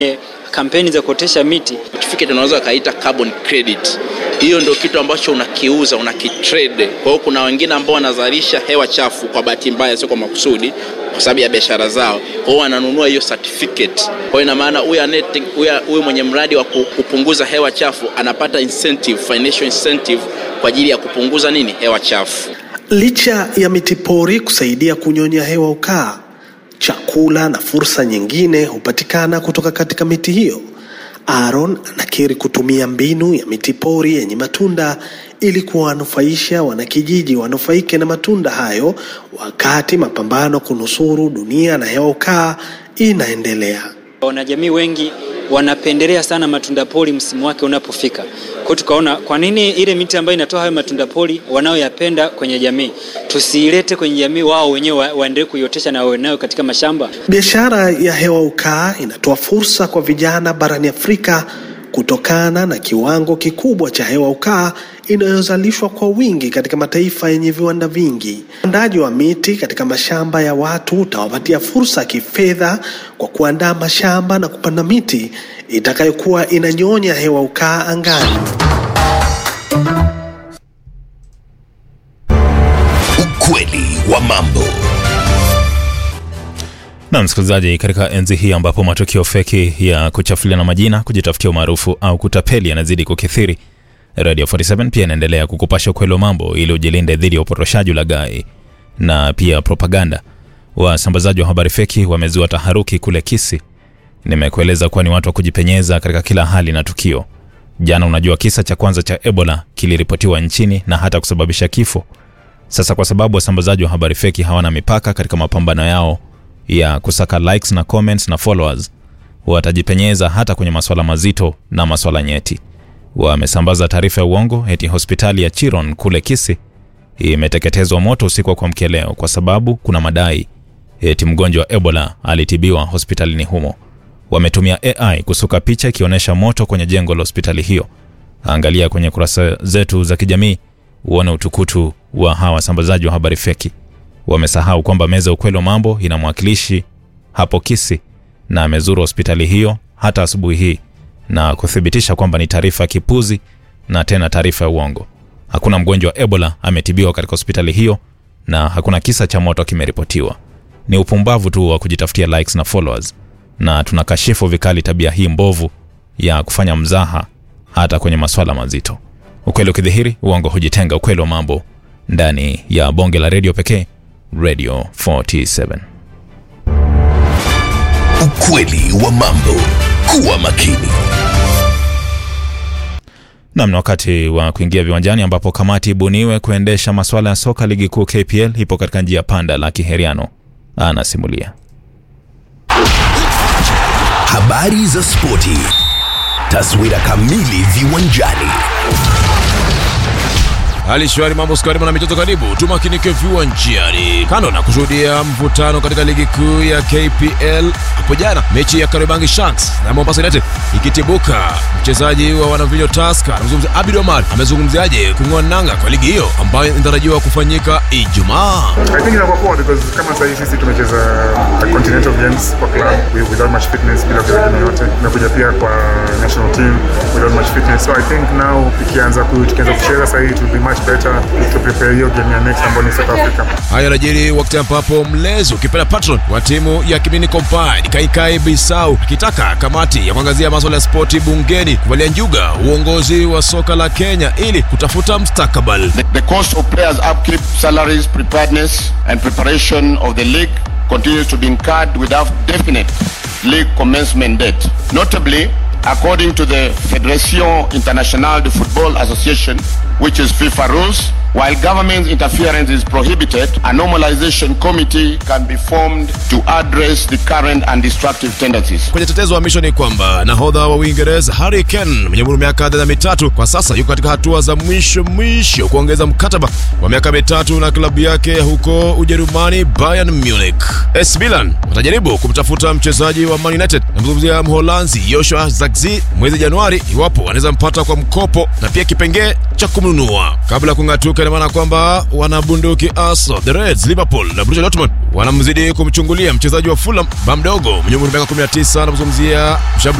kampeni za kuotesha miti. certificate unaweza ukaita carbon credit. Hiyo ndio kitu ambacho unakiuza unakitrade. Kwa hiyo kuna wengine ambao wanazalisha hewa chafu kwa bahati mbaya, sio kwa makusudi, kwa sababu ya biashara zao. Kwa hiyo wananunua hiyo certificate. Kwa hiyo ina maana huyu anete- huyu- huyu mwenye mradi wa ku- kupunguza hewa chafu anapata incentive, financial incentive kwa ajili ya kupunguza nini, hewa chafu. Licha ya miti pori kusaidia kunyonya hewa ukaa, chakula na fursa nyingine hupatikana kutoka katika miti hiyo. Aaron anakiri kutumia mbinu ya miti pori yenye matunda ili kuwanufaisha wanakijiji wanufaike na matunda hayo, wakati mapambano kunusuru dunia na hewa ukaa inaendelea. Wanajamii wengi wanapendelea sana matunda pori msimu wake unapofika. Kwa hiyo tukaona kwa nini ile miti ambayo inatoa hayo matunda pori wanaoyapenda kwenye jamii tusiilete kwenye jamii, wao wenyewe wa, waendelee kuiotesha na wawe nayo katika mashamba. Biashara ya hewa ukaa inatoa fursa kwa vijana barani Afrika kutokana na kiwango kikubwa cha hewa ukaa inayozalishwa kwa wingi katika mataifa yenye viwanda vingi. Upandaji wa miti katika mashamba ya watu utawapatia fursa ya kifedha kwa kuandaa mashamba na kupanda miti itakayokuwa inanyonya hewa ukaa angani. Ukweli wa mambo. Na msikilizaji, katika enzi hii ambapo matukio feki ya kuchafuliana majina, kujitafutia umaarufu au kutapeli yanazidi kukithiri, Radio 47 pia inaendelea kukupasha ukweli wa mambo ili ujilinde dhidi ya upotoshaji, ulaghai na pia propaganda. Wasambazaji wa habari feki wamezua taharuki kule Kisi. Nimekueleza kuwa ni watu wa kujipenyeza katika kila hali na tukio. Jana, unajua kisa cha kwanza cha Ebola kiliripotiwa nchini na hata kusababisha kifo. Sasa kwa sababu wasambazaji wa habari feki hawana mipaka katika mapambano yao ya kusaka likes na comments na followers, watajipenyeza hata kwenye maswala mazito na maswala nyeti. Wamesambaza taarifa ya uongo eti hospitali ya Chiron kule Kisi imeteketezwa moto usiku wa kuamkia leo kwa sababu kuna madai eti mgonjwa wa Ebola alitibiwa hospitalini humo. Wametumia AI kusuka picha ikionyesha moto kwenye jengo la hospitali hiyo. Angalia kwenye kurasa zetu za kijamii uone utukutu wa hawa wasambazaji wa habari feki. Wamesahau kwamba meza ya ukweli wa mambo ina mwakilishi hapo Kisi na amezuru hospitali hiyo hata asubuhi hii na kuthibitisha kwamba ni taarifa ya kipuzi na tena taarifa ya uongo. Hakuna mgonjwa wa Ebola ametibiwa katika hospitali hiyo na hakuna kisa cha moto kimeripotiwa. Ni upumbavu tu wa kujitafutia likes na followers, na tunakashifu vikali tabia hii mbovu ya kufanya mzaha hata kwenye maswala mazito. Ukweli ukidhihiri, uongo hujitenga. Ukweli wa mambo ndani ya bonge la redio pekee, Radio 47. Ukweli wa mambo. Kuwa makini. Nam, ni wakati wa kuingia viwanjani ambapo kamati ibuniwe kuendesha maswala ya soka ligi kuu KPL ipo katika njia panda la kiheriano. Anasimulia. Habari za spoti. Taswira kamili viwanjani. Hali shwari, mambo skari, mwana michezo, karibu tumakinike viwanjani. Kando na kushuhudia mvutano katika ligi kuu ya KPL hapo jana, mechi ya Kariobangi Sharks na Mombasa United ikitibuka, mchezaji wa wanavilio Tusker anamzungumzia Abid Omar amezungumziaje kung'oa nanga kwa ligi hiyo ambayo inatarajiwa kufanyika Ijumaa. I think inakuwa poa because kama sahii sisi tumecheza continental games kwa club wi- without much fitness bila kucheza yote. Tumekuja pia kwa national team without much fitness. So I think now ikianza ku- tukianza kucheza sahii it will be much better to prepare hiyo game ya next ambayo ni South Africa. Haya yanajiri wakati ambapo mlezi ukipenda patron wa timu ya Kimini Combined Kaikai Bisau akitaka kamati ya kuangazia maswala ya spoti bungeni kuvalia njuga uongozi wa soka la Kenya ili kutafuta mustakabali. The, the cost of players' upkeep, salaries, preparedness, and preparation of the league continues to be incurred without definite league commencement date. Notably, according to the Fédération Internationale de Football Association, which is FIFA rules, while government interference is prohibited, a normalization committee can be formed to address the current and destructive tendencies. Kwenye tetezo wa misho ni kwamba nahodha wa Uingereza Harry Kane mwenye umri wa miaka 33 kwa sasa yuko katika hatua za mwisho mwisho kuongeza mkataba wa miaka mitatu na klabu yake huko Ujerumani Bayern Munich. AS Milan watajaribu kumtafuta mchezaji wa Man United namzungumzia Mholanzi Joshua Zirkzee mwezi Januari iwapo wanaweza mpata kwa mkopo na pia kipengee cha kumnunua kabla ya kung'atuka ina maana kwamba wanabunduki Arsenal, the Reds, Liverpool na Borussia Dortmund wanamzidi kumchungulia mchezaji wa Fulham ba mdogo mwenye umri wa miaka 19 anamzungumzia